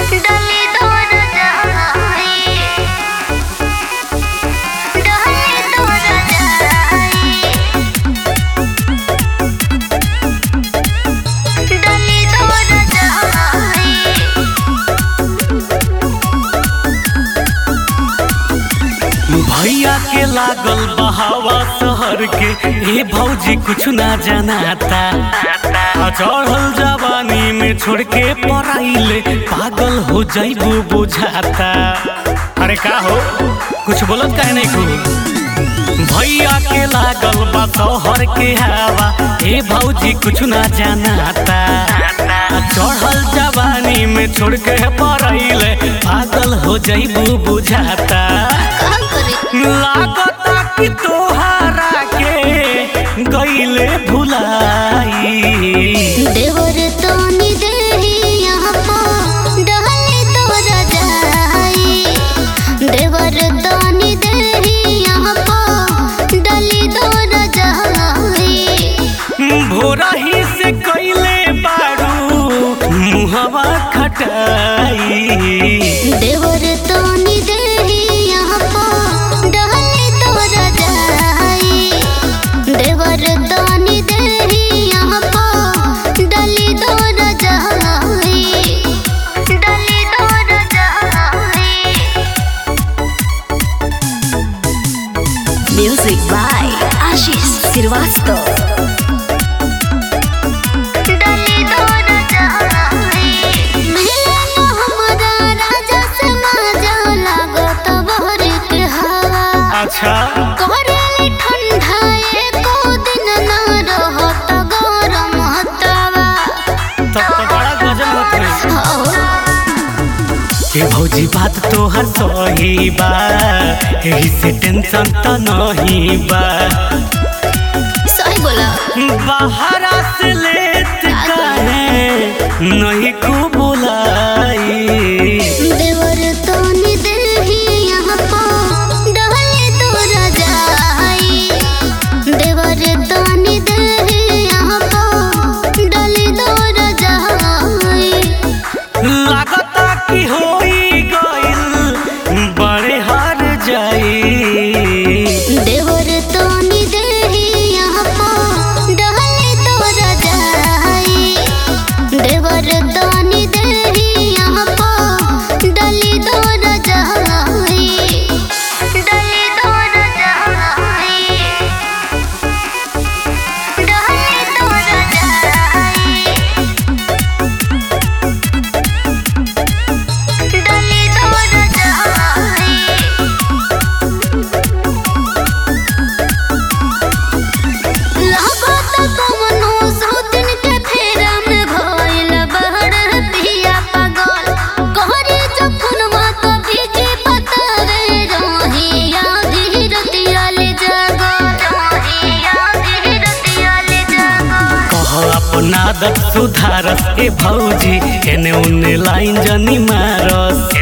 डली तोर जाई डली तोर जाई डली तोर जाई भैया के लागल बहावा शहर के ए भौजी कुछ ना जनाता आ चढ़ल जवानी में छोड़ के पराइले पागल हो जाइबू बुझाता अरे का हो कुछ बोलत काहे नहीं को भैया के लागल बा शहर के हवा ए भौजी कुछ ना जनाता आ चढ़ल जवानी में छोड़ के पराइले पागल हो जाइबू बुझाता का करे लागता कि तोहरा के गईले भुलाई देवर तोनी देही यहाँ पो डहली तोरा जाई देवर तोनी देही यहाँ पो डली तोरा जाई भोरा ही से कईले बारू मुहवा खटाई देवर तोनी देही यहाँ पो डहली तोरा जाई देवर तोनी देही यहाँ पो डली तोरा जाई डली तोरा जाई Music by Ashish Srivastava. डली तोर जाई मिले न हमरा राजा से माजा लागत बहर के हवा अच्छा करेली ठंडा एको दिन न रहत गरम हतवा तब तो बड़ा गजब होत रही हो के भौजी बात तोहर सही बा एही से टेंशन त नहीं बा सही बोला बाहरा से लेत काहे नहीं को बुलाई देवर तोनी देही यहाँ पो डहली तोरा जाई देवर तोनी देही यहाँ पो डली तोरा जाई लागता कि होई गइल बड़े हार जाई देवर तोनी देही यहाँ पो डहली तोरा जाई देवर तोनी देही यहाँ पो डली तोरा जाई डली तोरा जाई डहली तोरा जाई डली तोरा जाई लागत कवनो सौतिन के फेरा में भइल बहर पिया पागल कहरे जखन मात भीजे बतावे रहिया धीरतिया ले जागल रहिया धीरतिया ले जागल कह अपना आदत सुधारस ए भौजी एने उने लाइन जनी मारस